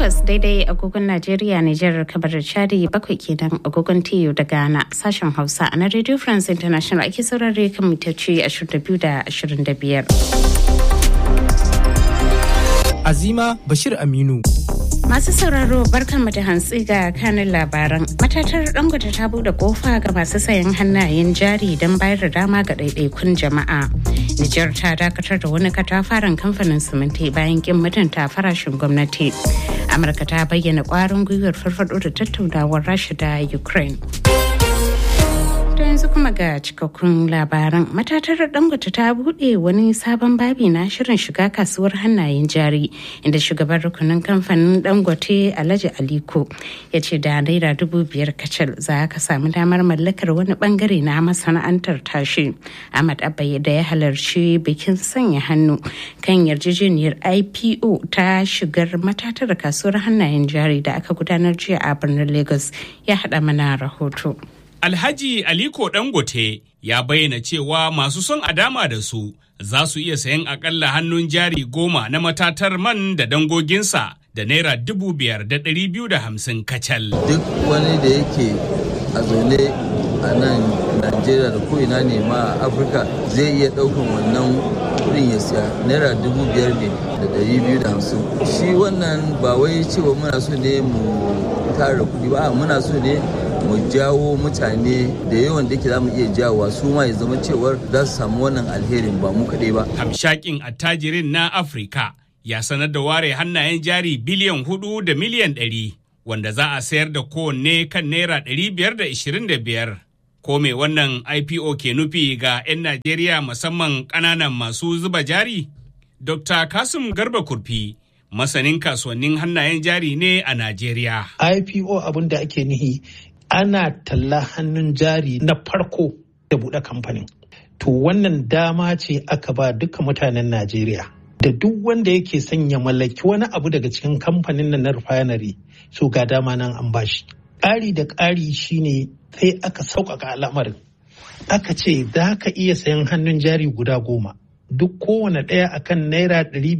takwas daidai agogon Najeriya Nijar kamar da Chadi bakwai kenan agogon TU da Ghana sashen Hausa na Radio France International ake saurare kan mitoci 22 da 25. Azima Bashir Aminu. Masu sauraro barkanmu da hantsi ga kanin labaran. Matatar Dangote ta bude kofa ga masu sayan hannayen jari don bayar da dama ga ɗaiɗaikun jama'a. Nijar ta dakatar da wani katafaren kamfanin siminti bayan kin mutunta farashin gwamnati. Amurka ta bayyana ƙwarin gwiwar farfado da tattaunawar Rasha da Ukraine. To yanzu kuma ga cikakkun labaran matatar dangote ta bude wani sabon babi na shirin shiga kasuwar hannayen jari inda shugaban rukunin kamfanin dangote alhaji aliko ya ce da naira dubu biyar kacal za ka samu damar mallakar wani bangare na masana'antar tashi ahmad abba da ya halarci bikin sanya hannu kan yarjejeniyar ipo ta shigar matatar kasuwar hannayen jari da aka gudanar jiya a birnin lagos ya haɗa mana rahoto. Alhaji Aliko Dangote ya bayyana cewa masu son a dama da su za su iya sayan akalla hannun jari goma na matatar man da dangoginsa da naira dubu biyar da ɗari biyu da hamsin kacal. Duk wani da yake a zaune a nan Najeriya da ko'ina ne ma a Afirka zai iya ɗaukan wannan kuɗin ya siya naira dubu biyar ne da ɗari biyu da hamsin. Shi wannan ba wai cewa muna so ne mu tara kuɗi ba muna so ne mu jawo mutane da yawan da ke za mu iya jawowa su ma ya zama cewar za su samu wannan alherin ba mu kaɗai ba. Hamshakin attajirin na Afirka ya sanar da ware hannayen jari biliyan hudu da miliyan ɗari wanda za a sayar da kowanne kan naira ɗari biyar da ishirin da biyar. Ko me wannan IPO ke nufi ga 'yan Najeriya musamman ƙananan masu zuba jari? Dr. Kasim Garba Kurfi masanin kasuwannin hannayen jari ne a Najeriya. IPO abin da ake nihi ana talla hannun jari na farko da buɗe kamfanin. To wannan dama ce aka ba duka mutanen Najeriya. Da duk wanda yake son ya mallaki wani abu daga cikin kamfanin na refinery so ga dama nan an bashi. Ƙari da ƙari shine sai aka sauƙaƙa al'amarin. Aka ce za ka iya sayan hannun jari guda goma. duk kowane ɗaya akan naira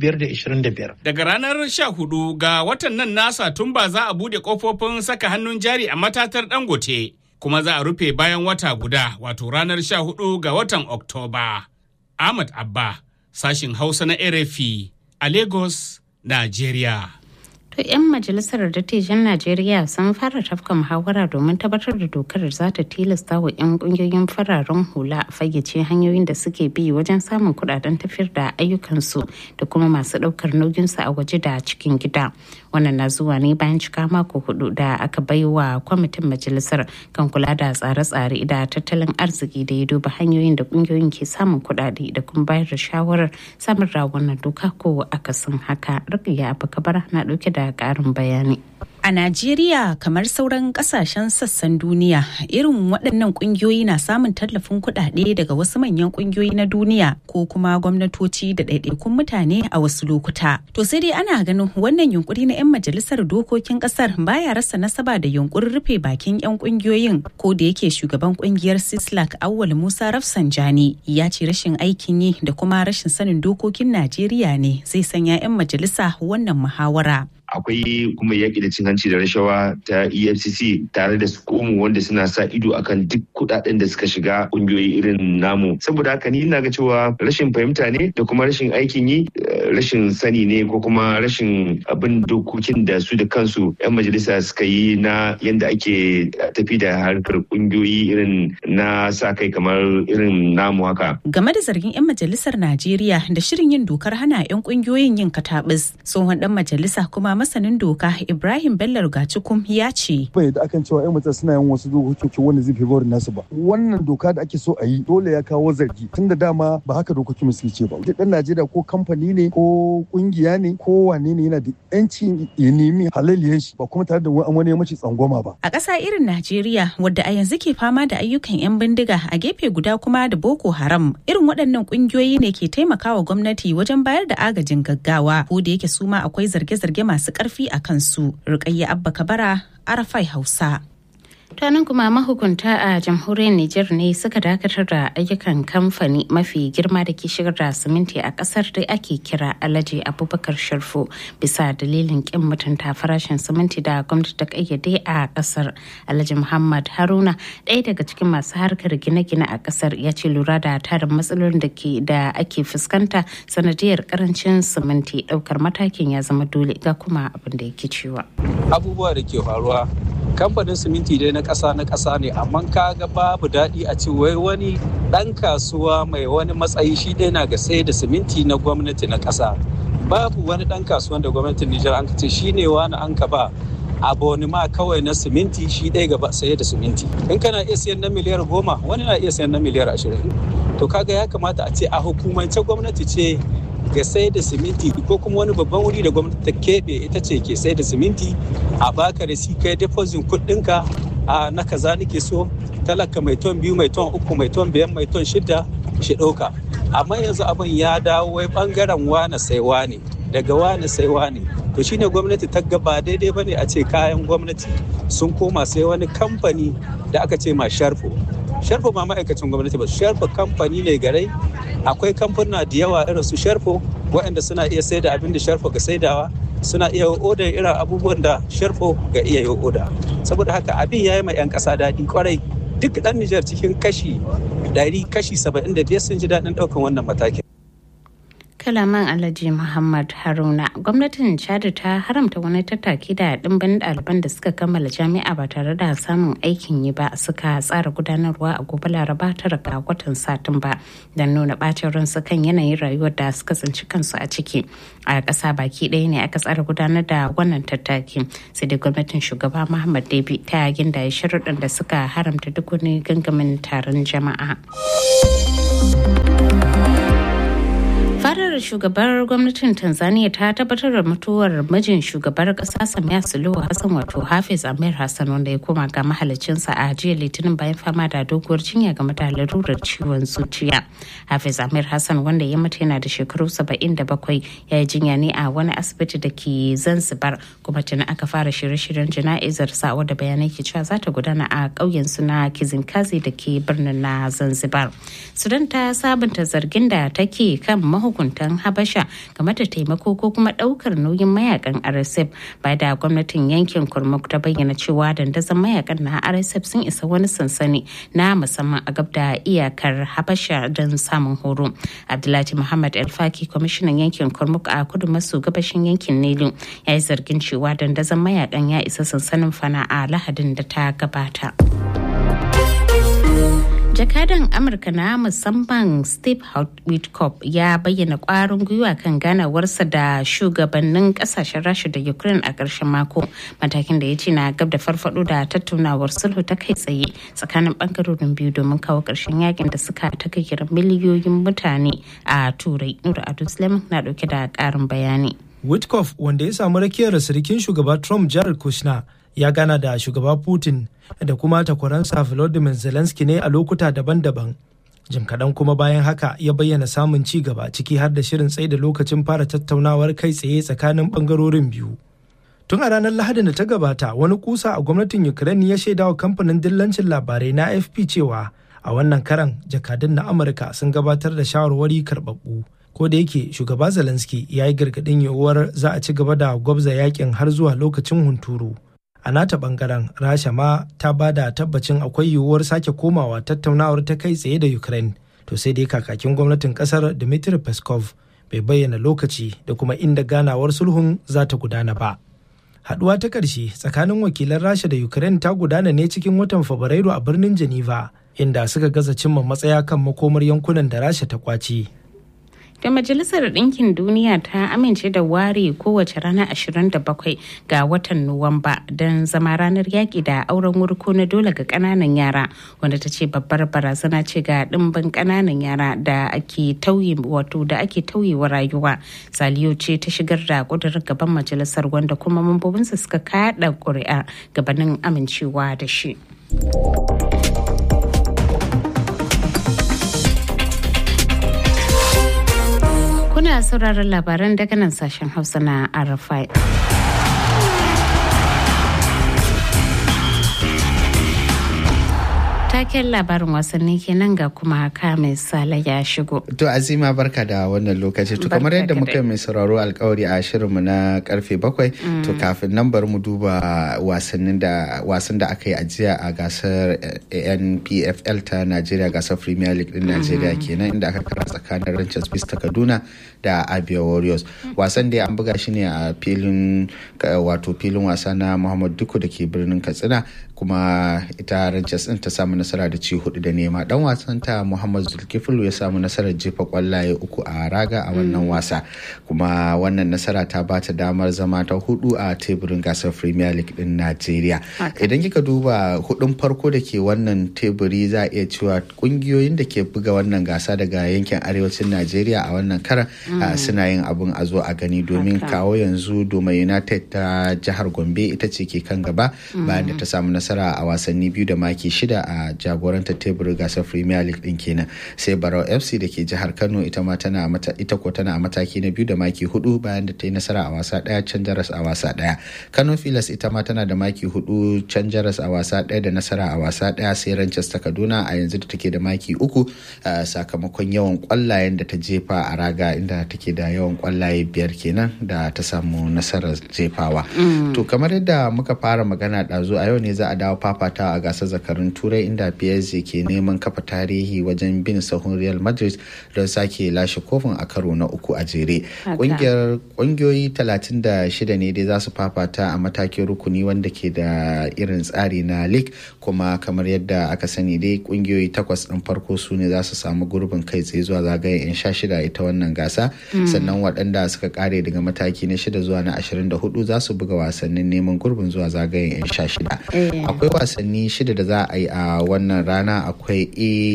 525. Daga ranar 14 ga watan nan nasa tun ba za a bude kofofin saka hannun jari a matatar dangote kuma za a rufe bayan wata guda wato ranar 14 ga watan Oktoba. Ahmad Abba, sashin Hausa na RFI a Lagos, Najeriya. To 'yan majalisar dattijan Najeriya sun fara tafka muhawara domin tabbatar da dokar da za ta tilasta wa 'yan kungiyoyin fararen hula fayyace hanyoyin da suke bi wajen samun kudaden tafiyar da ayyukansu da kuma masu daukar nauyinsu a waje da cikin gida. Wannan na zuwa ne bayan cika mako hudu da aka bai wa kwamitin majalisar kan kula da tsare-tsare da tattalin arziki da ya duba hanyoyin da kungiyoyin ke samun kudade da kuma bayar da shawarar samun da wannan doka ko akasin haka. Rukiya Abu Kabara na dauke da karin bayani. A Najeriya kamar sauran kasashen sassan duniya irin waɗannan ƙungiyoyi na samun tallafin kuɗaɗe daga wasu manyan ƙungiyoyi na duniya ko kuma gwamnatoci da ɗaiɗaikun mutane a wasu lokuta. To sai dai ana ganin wannan yunkuri na 'yan majalisar dokokin ƙasar baya rasa nasaba da yunkurin rufe bakin 'yan ƙungiyoyin ko da yake shugaban ƙungiyar Sislak Awwal Musa Rafsanjani ya ce rashin aikin yi da kuma rashin sanin dokokin Najeriya ne zai sanya 'yan majalisa wannan muhawara. akwai kuma yaƙi da cin hanci da rashawa ta efcc tare da sukomu wanda suna sa ido akan duk kuɗaɗen da suka shiga ƙungiyoyi irin namu saboda haka ni ina ga cewa rashin fahimta ne da kuma rashin aikin yi rashin sani ne ko kuma rashin abin dokokin da su da kansu 'yan majalisa suka yi na yadda ake tafi da harkar ƙungiyoyi irin na sa kai kamar irin namu haka game da zargin 'yan majalisar najeriya da shirin yin dokar hana 'yan ƙungiyoyin yin katabis tsohon ɗan majalisa kuma masanin doka Ibrahim Bello Gacikum ya ce. Bai da akan cewa 'yan mutum suna yin wasu dokoki wanda zai fi nasu ba. Wannan doka da ake so a yi dole ya kawo zargi tun da dama ba haka dokokin suke ce ba. Duk ɗan Najeriya ko kamfani ne ko kungiya ne ko wane ne yana da 'yanci ya nemi halaliyan shi ba kuma tare da wani ya mace tsangwama ba. A ƙasa irin Najeriya wadda a yanzu ke fama da ayyukan 'yan bindiga a gefe guda kuma da Boko Haram irin waɗannan ƙungiyoyi ne ke taimakawa gwamnati wajen bayar da agajin gaggawa ko da yake su ma akwai zarge-zarge masu masu ƙarfi a kansu. Rukayya Abba Kabara, Arafai Hausa. nan kuma mahukunta a jamhuriyar Nijar ne suka dakatar da ayyukan kamfani mafi girma da ke shigar da siminti a kasar da ake kira Alhaji Abubakar Sharfo bisa dalilin kin mutunta farashin siminti da gwamnati ta kayyade a kasar. Alhaji Muhammad Haruna ɗaya daga cikin masu harkar gine-gine a kasar ya ce lura da tarin matsalolin da ke da ake fuskanta sanadiyar karancin siminti ɗaukar matakin ya zama dole ga kuma abin da yake cewa. Abubuwa da ke faruwa kamfanin siminti dai na ƙasa na ƙasa ne amma kaga babu daɗi a ce wai wani ɗan kasuwa mai wani matsayi shi ɗaya na ga sai da siminti na gwamnati na ƙasa babu wani ɗan kasuwan da gwamnatin Nijar an ce shi ne wani an ka ba abonima kawai na siminti shi ɗaya gaba saye da siminti in kana iya siyan na miliyar goma wani na iya siyan na miliyar ashirin to kaga ya kamata a ce a hukumance gwamnati ce ga sai da siminti ko kuma wani babban wuri da gwamnati ta keɓe ita ce ke sai da siminti a baka da shi kai deposit kuɗinka a na kaza nake so talaka mai ton biyu mai ton uku mai ton biyan mai ton shida shi ɗauka amma yanzu abin ya dawo wai bangaren wane sai wane daga wane sai wane to shine gwamnati ta gaba daidai bane a ce kayan gwamnati sun koma sai wani kamfani da aka ce ma sharfo sharfo ma ma'aikacin gwamnati ba sharfo kamfani ne garai akwai kamfuna da yawa irin su sharfo waɗanda suna iya sai da abin da sharfo ga saidawa suna iya odar irin abubuwan da sharfo ga iya yi oda saboda haka abin ya yi ma 'yan ƙasa daɗi kwarai duk ɗan nijar cikin kashi 100 kashi 75 sun ji daɗin ɗaukan wannan matakin kalaman alhaji muhammad haruna gwamnatin chad ta haramta wani tattaki da dimbin ɗaliban da suka kammala jami'a ba tare da samun aikin yi ba suka tsara gudanarwa a gobe laraba tara ga watan satumba don nuna bacin ransu kan yanayin rayuwar da suka tsinci kansu a ciki a ƙasa baki ɗaya ne aka tsara gudanar da wannan tattaki sai dai gwamnatin shugaba muhammad debi ta ginda sharuɗan da suka haramta duk wani gangamin taron jama'a. fadar shugabar gwamnatin tanzania ta tabbatar da mutuwar mijin shugabar kasa samiya suluhu hassan wato hafiz amir hassan wanda ya koma ga mahalicinsa a jiya litinin bayan fama da doguwar jinya game da larurar ciwon zuciya hafiz amir hassan wanda ya mutu yana da shekaru 77 ya yi jinya ne a wani asibiti da ke zanzibar kuma tuni aka fara shirye-shiryen jana'izar sa wadda bayanai ke cewa za ta gudana a ƙauyen su na kizinkazi da ke birnin na zanzibar sudan ta sabunta zargin da take kan mahu mahukuntan habasha game da taimako ko kuma daukar nauyin mayakan rsf ba da gwamnatin yankin kurmuk ta bayyana cewa dandazon mayakan na rsf sun isa wani sansani na musamman a gab da iyakar habasha don samun horo abdullahi muhammad alfaki kwamishinan yankin kurmuk a kudu maso gabashin yankin nilu ya yi zargin cewa dandazon mayakan ya isa sansanin fana a lahadin da ta gabata. jakadan amurka na musamman steve witkoff ya bayyana kwarin gwiwa kan ganawarsa da shugabannin kasashen rasha da ukraine a ƙarshen mako matakin da ya ce na gab da farfado da tattaunawar sulhu ta kai tsaye tsakanin bangarorin biyu domin kawo ƙarshen yakin da suka takaikirar miliyoyin mutane a turai nura adu na dauke da ƙarin bayani witkoff wanda ya samu rakiyar sirikin shugaba trump jared kushner ya gana da shugaba putin da kuma takwaransa volodymyr zelensky ne a lokuta daban-daban jim kaɗan kuma bayan haka ya bayyana samun ci gaba ciki har da shirin tsaye da lokacin fara tattaunawar kai tsaye tsakanin ɓangarorin biyu tun a ranar lahadin da ta gabata wani kusa a gwamnatin ukraine ya shaidawa kamfanin dillancin labarai na afp cewa a wannan karan jakadun na amurka sun gabatar da shawarwari karɓaɓɓu ko da yake shugaba zelensky ya yi gargaɗin yiwuwar za a ci gaba da gwabza yakin har zuwa lokacin hunturu a nata bangaren rasha ma ta ba da tabbacin akwai yiwuwar sake komawa tattaunawar ta kai tsaye da ukraine to sai dai kakakin gwamnatin kasar dmitry peskov bai bayyana lokaci da kuma inda ganawar sulhun za ta gudana ba haduwa ta ƙarshe tsakanin wakilan rasha da ukraine ta gudana ne cikin watan fabrairu a birnin geneva inda suka gaza cimma matsaya kan makomar yankunan da rasha ta kwace da majalisar ɗinkin duniya ta amince da ware kowace rana 27 ga watan nuwamba don zama ranar yaƙi da auren wurko na dole ga ƙananan yara wanda ta ce babbar barazana ce ga ɗimbin ƙananan yara da ake tauye wato da ake tauyewa rayuwa saliyo ce ta shigar da ƙudurin gaban majalisar wanda kuma mambobinsa suka kaɗa ƙuri'a gabanin amincewa da shi. Kuna sauraron labaran daga nan sashen Hausa na Arafai. taken labarin wasanni kenan ga kuma ka mai sala ya shigo. To Azima barka da wannan lokaci. To kamar yadda muka mai sauraro alkawari a shirinmu na karfe bakwai. To kafin nan bari mu duba wasannin da wasan da aka yi ajiya a gasar NPFL ta Najeriya gasar Premier League din Najeriya kenan inda aka kara tsakanin Rangers Beast ta Kaduna da Abia Warriors. Wasan da an buga shi ne a filin wato filin wasa na Muhammad Duku da ke birnin Katsina kuma ita Rangers din ta samu nasara da ci hudu da nema dan wasan ta Muhammad Zulkiflu ya samu nasarar jefa kwallaye uku a raga a wannan wasa kuma wannan nasara ta bata damar zama ta hudu a teburin gasar Premier League din Najeriya idan kika duba hudun farko da ke wannan teburi za a iya cewa kungiyoyin da ke buga wannan gasa daga yankin arewacin Najeriya a wannan kara suna yin abun a zo a gani domin kawo yanzu Doma United ta jihar Gombe ita ce ke kan gaba bayan da ta samu nasara a wasanni biyu da maki shida a jagorantar teburin gasar premier league din kenan sai barau fc da ke jihar kano ita ma tana mata ita ko tana a mataki na biyu da maki hudu bayan da ta yi nasara a wasa daya can jaras a wasa daya kano filas ita ma tana da maki hudu can jaras a wasa daya da nasara a wasa daya sai ranches ta kaduna a yanzu da take da maki uku sakamakon yawan kwallayen da ta jefa a raga inda take da yawan kwallaye biyar kenan da ta samu nasarar jefawa to kamar yadda muka fara magana ɗazu a yau ne za a dawo fafata a gasar zakarun turai inda PSG ke neman kafa tarihi wajen bin sahun Real Madrid don sake lashe kofin a karo na uku a jere. Kungiyar kungiyoyi 36 ne dai za su fafata a matakin rukuni wanda ke da irin tsari na league kuma kamar yadda aka sani dai kungiyoyi takwas ɗin farko su ne za su samu gurbin kai tsaye zuwa zagayen 'yan sha shida ita wannan gasa sannan waɗanda suka kare daga mataki na shida zuwa na 24 za su buga wasannin neman gurbin zuwa zagayen 'yan sha shida. Akwai wasanni shida da za a yi a wannan rana akwai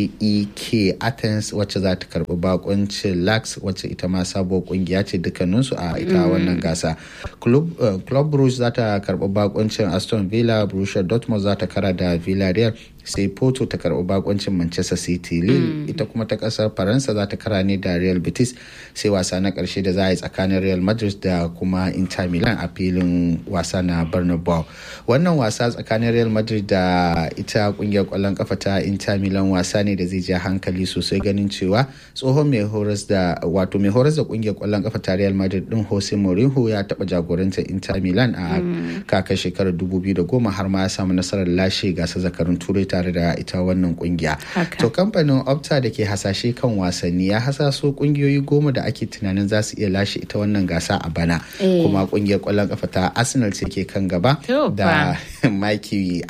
aek athens wacce za ta karbi bakuncin lax wacce ita ma sabuwar kungiya ce dukkaninsu a ita wannan gasa club brugge za ta karbi bakuncin aston villa borussia dortmund za ta kara da villarreal sai porto ta karbi bakuncin manchester city lille ita kuma ta kasar faransa za ta kara ne da real betis sai wasa na karshe da za a yi tsakanin real madrid da kuma inter milan a filin wasa na bernabeu wannan wasa tsakanin real madrid da ita kungiyar kwallon kafa ta inter milan wasa ne da zai ja hankali sosai ganin cewa tsohon mai horas da wato mai horas da kungiyar kwallon kafa ta real madrid din jose mourinho ya taba jagorantar inter milan a kakar shekarar 2010 har ma ya samu nasarar lashe gasar zakarun turai tare da ita wannan kungiya to kamfanin opta da ke hasashe kan wasanni ya hasaso kungiyoyi goma da ake tunanin za su iya lashe ita wannan gasa a bana kuma kungiyar kwallon kafa ta arsenal ce ke kan gaba da maki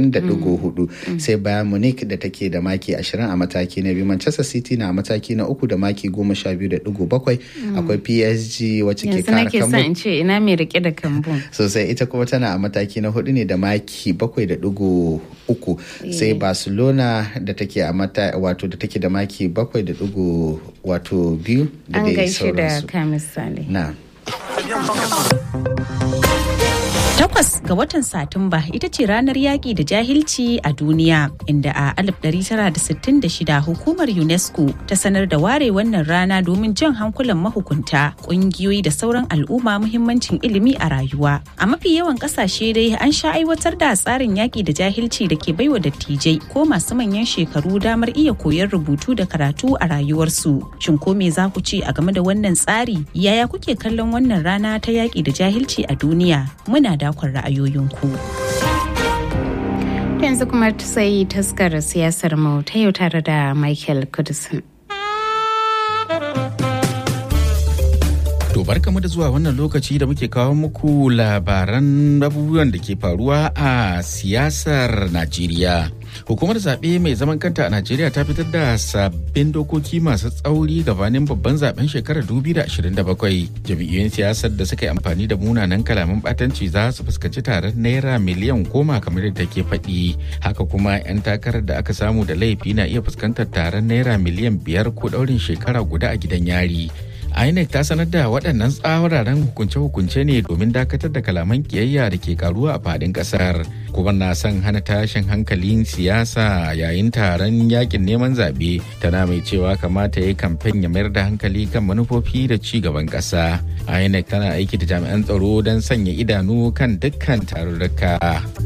20.4 sai bayan munich da take da maki 20 a mataki na biyu manchester city na mataki na uku da maki 12.7 akwai psg wacce ke kara kambu yanzu ce ina mai rike da kambu sosai ita kuma tana a mataki na hudu ne da maki 7.3 sai barcelona da take a mata wato da take da maki 7 wato biyu da dai sauransu an gaishe da kamisali na Takwas ga watan Satumba ita ce ranar yaƙi da jahilci a duniya, inda a 1966 hukumar UNESCO ta sanar da ware wannan rana domin jan hankulan mahukunta, ƙungiyoyi da sauran al'umma muhimmancin ilimi a rayuwa. A mafi yawan ƙasashe dai an sha aiwatar da tsarin yaƙi da jahilci da ke baiwa dattijai ko masu manyan shekaru damar iya koyon rubutu da karatu a rayuwarsu. Shin ko me za ku ce a game da wannan tsari? Yaya kuke kallon wannan rana ta yaƙi da jahilci a duniya? Muna da dakon ra'ayoyinku. yanzu kuma sai taskar siyasar mu ta yau tare da michael kudusin To barkamu da zuwa wannan lokaci da muke kawo muku labaran abubuwan da ke faruwa a siyasar Najeriya. Hukumar zaɓe mai zaman kanta a Najeriya ta fitar da sabbin dokoki masu tsauri gabanin babban zaben shekarar 2027. Jami'iyyun siyasar da suka yi amfani da munanan kalaman batanci za su fuskanci taron naira miliyan goma kamar yadda ke faɗi. Haka kuma 'yan takarar da aka samu da laifi na iya fuskantar taron naira miliyan biyar ko ɗaurin shekara guda a gidan yari. INEC ta sanar da waɗannan tsawararen hukunce-hukunce ne domin dakatar da kalaman kiyayya da ke karuwa a faɗin ƙasar. Kuma na son hana tashin hankalin siyasa yayin taron yakin neman zaɓe tana mai cewa kamata ya yi kamfen ya mayar da hankali kan manufofi da ci gaban ƙasa. INEC tana aiki da jami'an tsaro don sanya idanu kan dukkan tarurruka.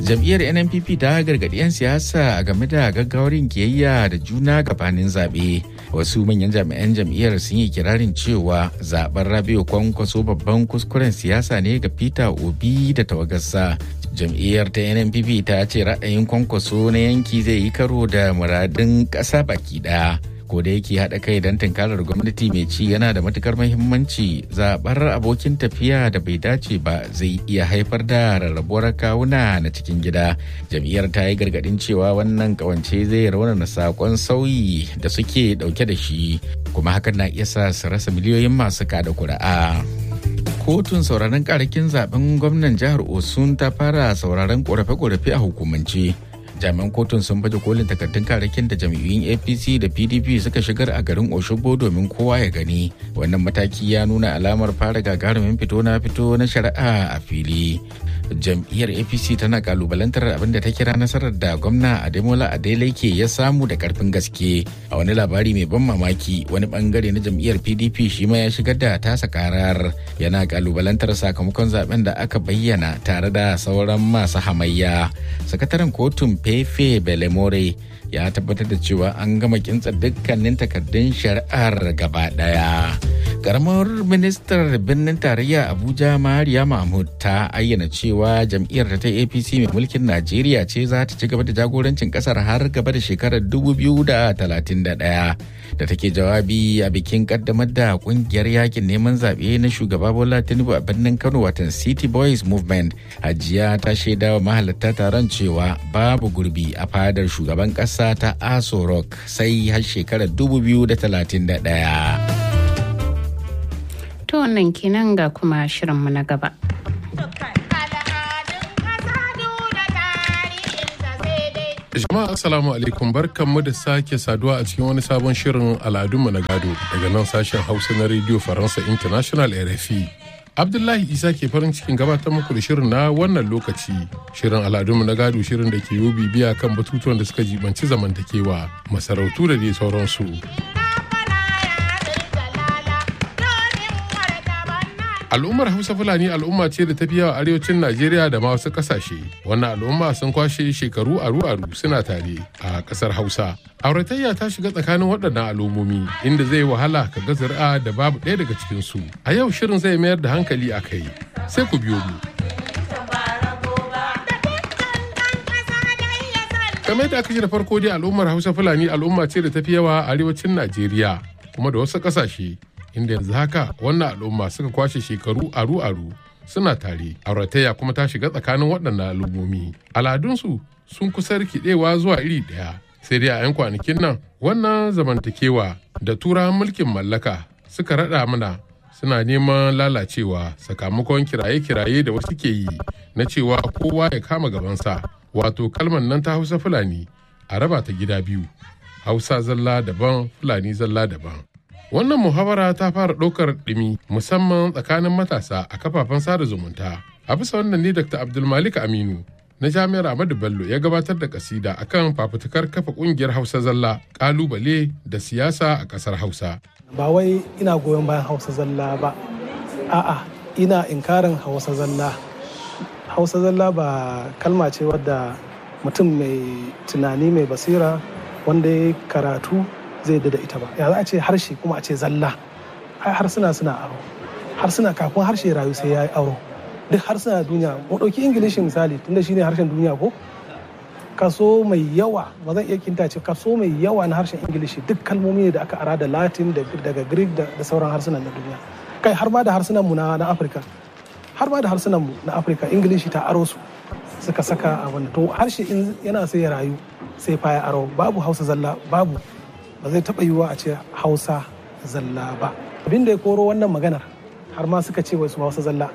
jam'iyyar nnpp ta gargaɗi 'yan siyasa game da gaggawarin kiyayya da juna gabanin zaɓe wasu manyan jami'an jam'iyyar sun yi kirarin cewa zaben rabiu kwankwaso babban kuskuren siyasa ne ga peter obi da tawagarsa jam'iyyar ta nnpp ta ce ra'ayin kwankwaso na yanki zai yi karo da muradin ƙasa baki ɗaya ko da yake haɗa kai don tunkarar gwamnati mai ci yana da matukar mahimmanci zaɓar abokin tafiya da bai dace ba zai iya haifar da rarrabuwar kawuna na cikin gida jam'iyyar ta yi gargaɗin cewa wannan kawance zai raunana saƙon sauyi da suke ɗauke da shi kuma hakan na iya sa su rasa miliyoyin masu kada kuri'a. kotun sauraron karakin zaben gwamnan jihar osun ta fara sauraron korafe-korafe a hukumance jami'an kotun sun baje kolin takardun karakin da jam'iyyun apc da pdp suka shigar a garin oshogbo domin kowa ya gani wannan mataki ya nuna alamar fara gagarumin fito na fito na shari'a a fili jam'iyyar apc tana kalubalantar abin da ta kira nasarar da gwamna ademola adeleke ya samu da karfin gaske a wani labari mai ban mamaki wani bangare na jam'iyyar pdp shi ma ya shigar da tasa karar yana kalubalantar sakamakon zaben da aka bayyana tare da sauran masu hamayya sakataren kotun fefe belemore ya tabbatar da cewa an gama kintsa dukkanin takardun shari'ar gaba daya karamar ministar birnin tarayya abuja mariya mahmud ta ayyana cewa jam'iyyar ta apc mai mulkin najeriya ce za ta ci gaba da jagorancin kasar har gaba da shekarar 2031 da take jawabi a bikin kaddamar da kungiyar yakin neman zaɓe na shugaba bola tinubu a birnin kano watan city boys movement hajiya ta shaida wa mahalarta taron cewa babu gurbi a fadar shugaban ƙasa ta aso rock sai har shekarar 2031 To wannan kenan ga kuma shirinmu na gaba. Jama'a Assalamu alaikum barkanmu da sake saduwa a cikin wani sabon shirin al'adunmu na gado daga nan sashen Hausa na Radio Faransa International RFI. Abdullahi Isa ke farin cikin gabatar muku da shirin na wannan lokaci. Shirin al'adunmu na gado shirin da ke yi bibiya kan batutuwan da suka jibanci zamantakewa, masarautu da dai sauransu. al'ummar hausa fulani al'umma ce da ta fi yawa arewacin najeriya da ma wasu kasashe wannan al'umma sun kwashe shekaru aru-aru suna tare a kasar hausa auratayya ta shiga tsakanin waɗannan al'ummomi inda zai wahala ka ga zuri'a da babu ɗaya daga cikinsu a yau shirin zai mayar da hankali a kai sai ku biyo mu kamar da aka ji da farko dai al'ummar hausa fulani al'umma ce da ta fi yawa a arewacin najeriya kuma da wasu ƙasashe inda yanzu haka wannan al'umma suka kwashe shekaru aru-aru suna tare auratayya kuma ta shiga tsakanin waɗannan al'ummomi al'adunsu sun kusa rikidewa zuwa iri ɗaya sai dai a 'yan kwanakin nan wannan zamantakewa da turawan mulkin mallaka suka raɗa mana suna neman lalacewa sakamakon kiraye-kiraye da wasu ke yi na cewa kowa ya kama gabansa wato kalmar nan ta hausa fulani a raba ta gida biyu hausa zalla daban fulani zalla daban Wannan muhawara ta fara ɗaukar ɗumi musamman tsakanin matasa a kafafen sada zumunta. A bisa wannan ne Dr. Abdulmalik Aminu na Jami'ar Ahmadu Bello ya gabatar da kasida akan fafutukar kafa ƙungiyar Hausa Zalla ƙalubale da siyasa a ƙasar Hausa. Ba wai ina goyon bayan Hausa Zalla ba, a'a ina inkarin Hausa Zalla. Hausa Zalla ba kalma ce wadda mutum mai tunani mai basira wanda ya karatu zai da ita ba ya za a ce harshe kuma a ce zalla harsuna suna aro harsuna kafin harshe rayu sai ya yi aro duk harsuna duniya mu ɗauki ingilishi misali tunda shine harshen duniya ko kaso mai yawa ba zan iya kinta ce kaso mai yawa na harshen ingilishi duk kalmomi ne da aka ara da latin daga greek da sauran harsunan na duniya kai har ma da harsunan mu na afirka har ma da harsunan mu na afirka ingilishi ta aro su suka saka a wannan to harshe in yana sai ya rayu sai fa ya aro babu hausa zalla babu ba zai taɓa yiwuwa a ce hausa zalla ba abin da ya koro wannan maganar har ma suka ce wai su hausa zalla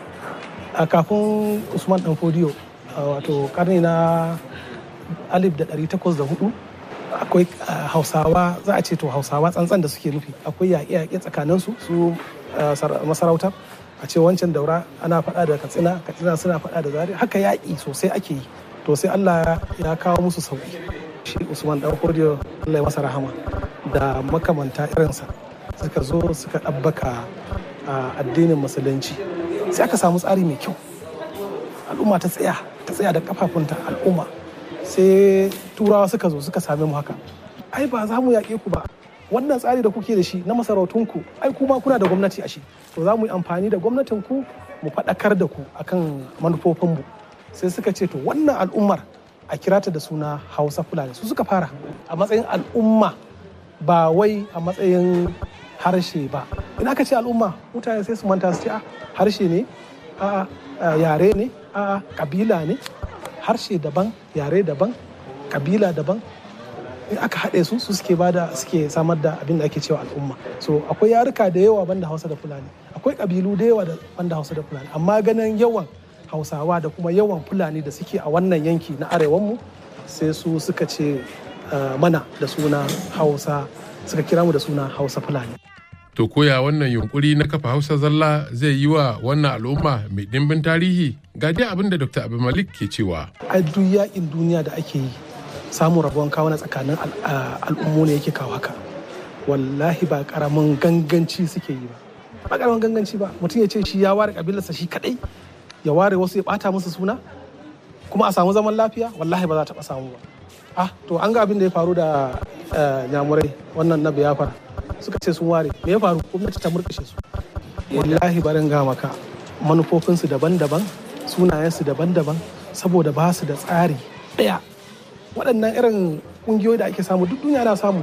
a kafin usman dan fodiyo wato karni na alif da ɗari takwas da hudu akwai hausawa za a ce to hausawa tsantsan da suke nufi akwai yaƙe-yaƙe tsakaninsu su masarautar a ce wancan daura ana faɗa da katsina katsina suna faɗa da zari haka yaƙi sosai ake yi to sai allah ya kawo musu sauƙi shi usman dan kodiyo allah ya masa rahama da makamanta irinsa suka zo suka ɗabbaka addinin musulunci sai aka samu tsari mai kyau al'umma ta tsaya ta tsaya da kafafunta al'umma sai turawa suka zo suka same mu haka ai ba za mu yaƙe ku ba wannan tsari da kuke da shi na masarautunku ai kuma kuna da gwamnati a shi to za mu yi amfani da gwamnatin ku mu faɗakar da ku akan manufofinmu sai suka ce to wannan al'ummar a kirata da suna hausa fulani su suka fara a matsayin al'umma ba wai a matsayin harshe ba in aka ce al'umma mutane sai su manta su ce a harshe ne a yare ne a kabila ne harshe daban yare daban kabila daban in aka haɗe su su suke bada suke samar da abin da ake cewa al'umma so akwai yaruka da yawa banda hausa da fulani akwai kabilu da yawa da banda hausa da fulani amma ganin yawan hausawa da kuma yawan fulani da suke a wannan yanki na arewanmu sai su suka ce mana da suna hausa suka kira mu da suna hausa fulani to koya wannan yunkuri na kafa hausa zalla zai yi wa wannan al'umma mai dimbin tarihi ga dai abin da dr abu malik ke cewa a duk yakin duniya da ake yi samun rabuwan kawo na tsakanin al'ummu ne yake kawo haka wallahi ba karamin ganganci suke yi ba ba karamin ganganci ba mutum ya ce shi ya ware kabilarsa shi kadai ya ware wasu ya bata musu suna kuma a samu zaman lafiya wallahi ba za ta samu ba ah to an ga abin da ya faru da nyamurai wannan na biyafara suka ce sun ware me ya faru gwamnati ta murkushe su wallahi barin ga maka manufofinsu daban-daban sunayensu daban-daban saboda ba su da tsari ɗaya waɗannan irin ƙungiyoyi da ake samu duk duniya na samu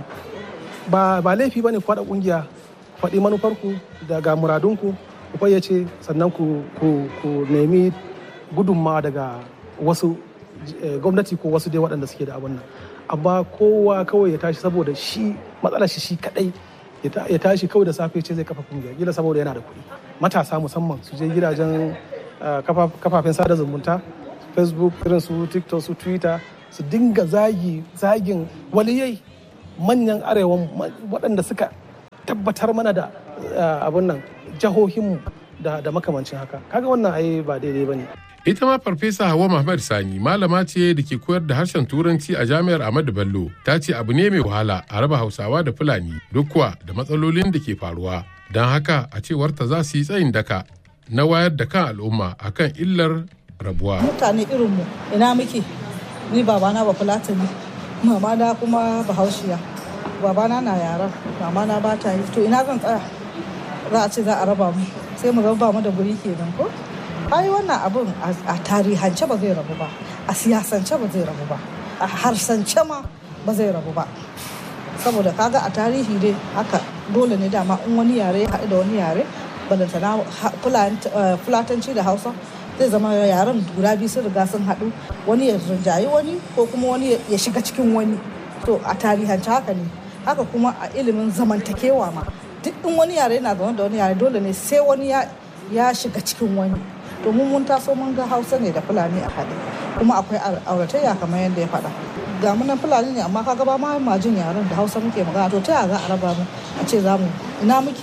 ba laifi ba ne ku haɗa ƙungiya faɗi manufarku daga muradunku ku fayyace sannan ku nemi gudunmawa daga wasu gwamnati ko wasu dai waɗanda suke da abin nan amma kowa kawai ya tashi saboda shi matsalar shi shi kadai ya tashi kawai da safe ce zai kafa kungiya gila saboda yana da kuɗi matasa musamman su je gidajen kafafen sada zumunta facebook irin su tiktok su twitter su dinga zagi zagin waliyai manyan arewan waɗanda suka tabbatar mana da abin nan jihohinmu da makamancin haka kaga wannan ai ba daidai ba ne ita ma farfesa hawa muhammad sani malama ce da ke koyar da harshen turanci a jami'ar ahmadu bello ta ce abu ne mai wahala a raba hausawa da fulani duk kuwa da matsalolin da ke faruwa don haka a cewar ta za su yi tsayin daka na wayar da kan al'umma akan illar rabuwa mutane irinmu ina muke ni babana ba fulatani mama na kuma bahaushiya babana na yaran mama na ba ta yi to ina zan tsaya za a ce za a raba mu sai mu raba mu da guri kenan ko ai wannan abun a tarihance ba zai rabu ba a siyasance ba zai rabu ba a harsance ma ba zai rabu ba saboda kaga a tarihi dai haka dole ne dama in wani yare ya haɗu da wani yare balantana fulatanci da hausa zai zama yaren guda biyu sun riga sun haɗu wani ya rinjayi wani ko kuma wani ya shiga cikin wani to a tarihance haka ne haka kuma a ilimin zamantakewa ma duk in wani yare yana zaune da wani yare dole ne sai wani ya shiga cikin wani domin mun taso mun ga hausa ne da fulani a haɗe kuma akwai auratayya kamar yadda ya faɗa ga munan fulani ne amma kaga ba ma majin yaren da hausa muke magana to ta za a raba mu a ce za mu ina muke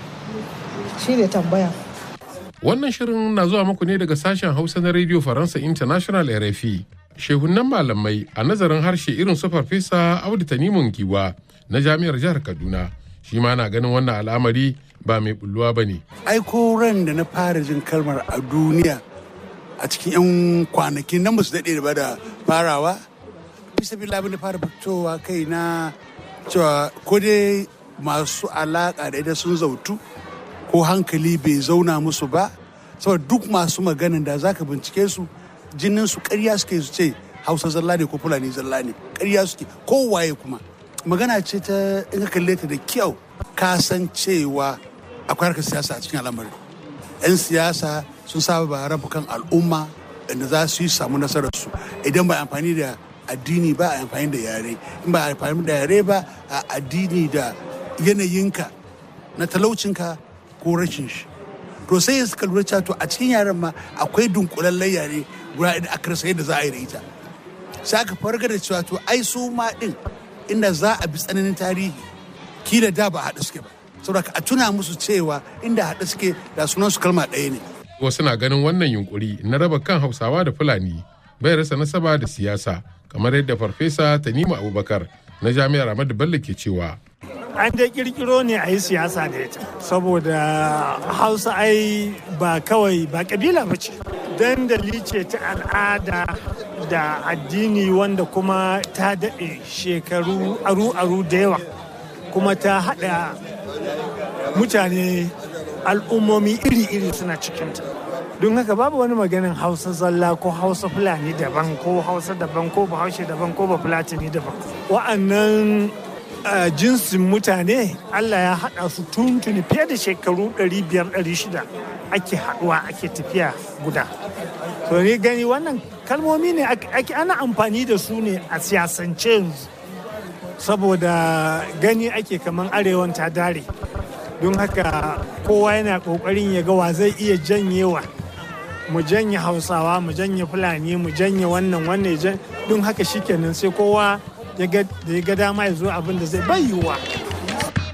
shi ne tambaya wannan shirin na zuwa muku ne daga sashen hausa na radio faransa international rfi shehunan malamai a nazarin harshe irin su farfesa audu tanimun giwa na jami'ar jihar kaduna shi ma na ganin wannan al'amari ba mai bulluwa ba ne. Aiko ran da na fara jin kalmar a duniya a cikin 'yan kwanakin nan su daɗe ba da farawa bisa bi labin da fara fitowa kai na cewa ko dai masu alaƙa da ita sun zautu ko hankali bai zauna musu ba saboda duk masu maganin da zaka bincike su jinin su ƙarya suke su ce hausa zalla ne ko fulani zalla ne ƙarya suke kowaye kuma magana ce ta in ka kalle ta da kyau ka san cewa akwai harkar siyasa a cikin al'amarin 'yan siyasa sun saba ba rabu kan al'umma da za su yi samu nasararsu idan ba amfani da addini ba a amfani da yare in ba amfani da yare ba a addini da yanayinka na talaucinka ko rashin shi to sai suka lura cewa to a cikin yaren ma akwai dunkulallen yare guda da aka rasa yadda za a yi da ita sai aka farga da cewa to ai su ma din inda za a bi tsananin tarihi kila da ba haɗu suke ba saboda a tuna musu cewa inda haɗu suke da sunan su kalma ɗaya ne wasu na ganin wannan yunkuri na raba kan hausawa da fulani bai rasa nasaba da siyasa kamar yadda farfesa tanimu abubakar na jami'ar ahmadu bello ke cewa an dai kirkiro ne a yi siyasa da ita saboda hausa ai ba kawai ba kabila ba ce dandali ce ta al'ada da addini wanda kuma ta daɗe shekaru aru-aru da yawa kuma ta haɗa mutane al'ummomi iri-iri suna cikinta don haka babu wani maganin hausa zalla ko hausa fulani daban ko hausa daban ko bahaushe daban ko bafulatani daban wa'annan jinsin mutane allah ya haɗa su tuntuni fiye da shekaru 500-600 ake haɗuwa ake tafiya guda to ni gani wannan kalmomi ne ake ana amfani da su ne a siyasance yanzu saboda gani ake kaman arewan ta dare don haka kowa yana ƙoƙarin ya ga wa zai iya janyewa mu janye hausawa mu janye fulani mu janye wannan wannan don haka shikenan sai kowa ya ga dama ya zo abin da zai bai yiwuwa